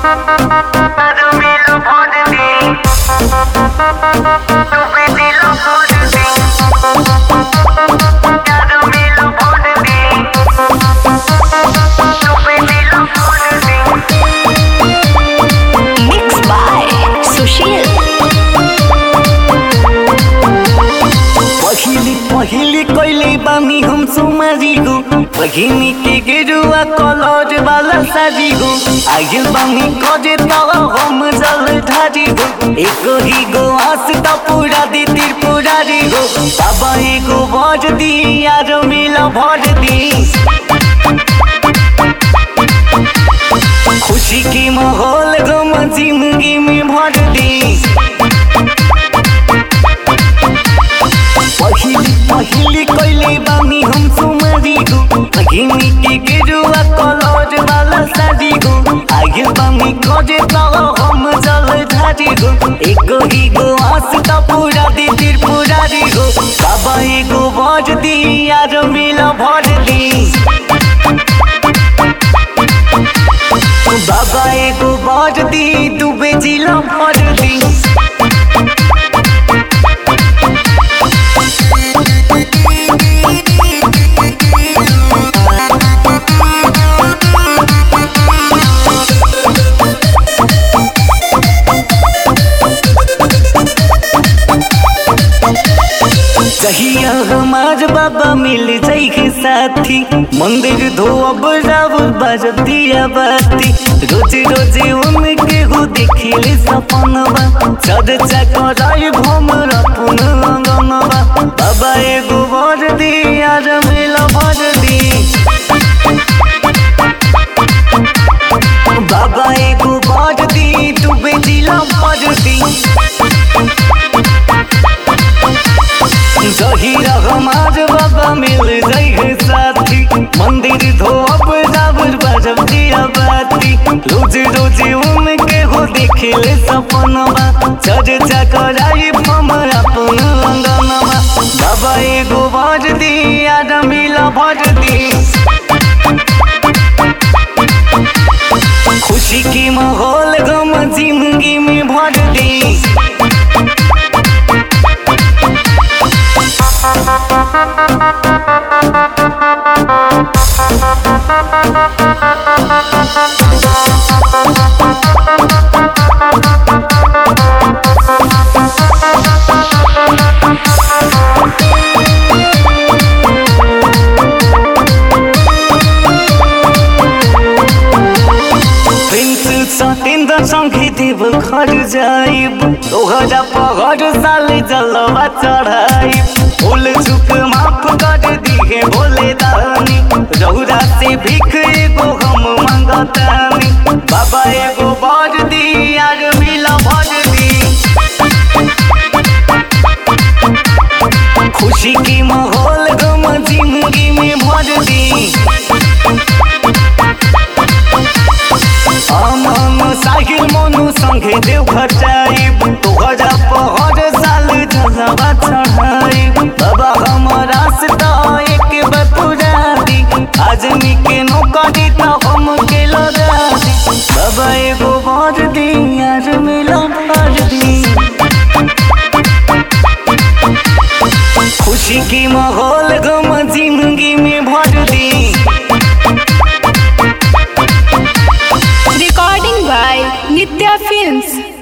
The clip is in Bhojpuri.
Dormilo por ti. Tu pedilo por ti. Ya dormilo por ti. Tu pedilo por ti. Mixed by Sushil. पहिली पहिली कहिले बानी हम सुमारी हो बहिनी के गेरुआ कलर वाला सारी हो आगे बानी करे तब हम जल ढारी हो एको ही गो आस त पूरा दी त्रिपुरारी हो बाबा एगो भर दी यार मिला भर दी खुशी की माहौल गम जिंदगी में भर दी पहिली पहिली कहिले बानी हम सुमारी गो बहिनी के गेरुआ कलर वाला सारी गो आगे बानी करे तब हम जल ढारी गो एको ही गो आस त पूरा दी त्रिपुरारी गो बाबा एगो भर दी यार मिला भर दी बाबा एगो भर दी डूबे जिला भर दी कहिया हमार बाबा मिल जाइए साथी मंदिर धोब रावल बजतिया बाती रोज रोज उनके हो देखिले सपनवा चर्चा कराई भमर अपन अंगनवा बाबा एगो वर दी यार मिला भर दी बाबा एगो वर दी डूबे जिला भर दी जहीरा हमार बाबा मिल जाइए साथी मंदिर धोब जाबर बजब दिया बाती रोज रोज उनके हो देखिले सपनवा चर्चा कराई हमर अपन अंगनवा बाबा एगो भर दी याद मिला भर दी खुशी की माहौल गम जिंदगी में भर दी प्रिंस सतेंद्र संगे देव घर जाइब तोहरा पहर साल जलवा चढ़ाइब भूल चुक माफ कर दिहे भोले दानी रौरा से भीख एगो हम मांगतानी बाबा एगो बर दी यार मिला भर दी खुशी की माहौल गम जिंदगी में भर दी अमन साहिल मनु संगे देवघर जाइब तोहरा पहर साल जलवा चढ़ाइब बाबा हमारा से तो एक बार पूरा दी आदमी के नौकरी तो हम के लगा दी बाबा एगो भर दी यार मिला भर दी खुशी की माहौल गम जिंदगी में भर दी Recording by Nitya Films.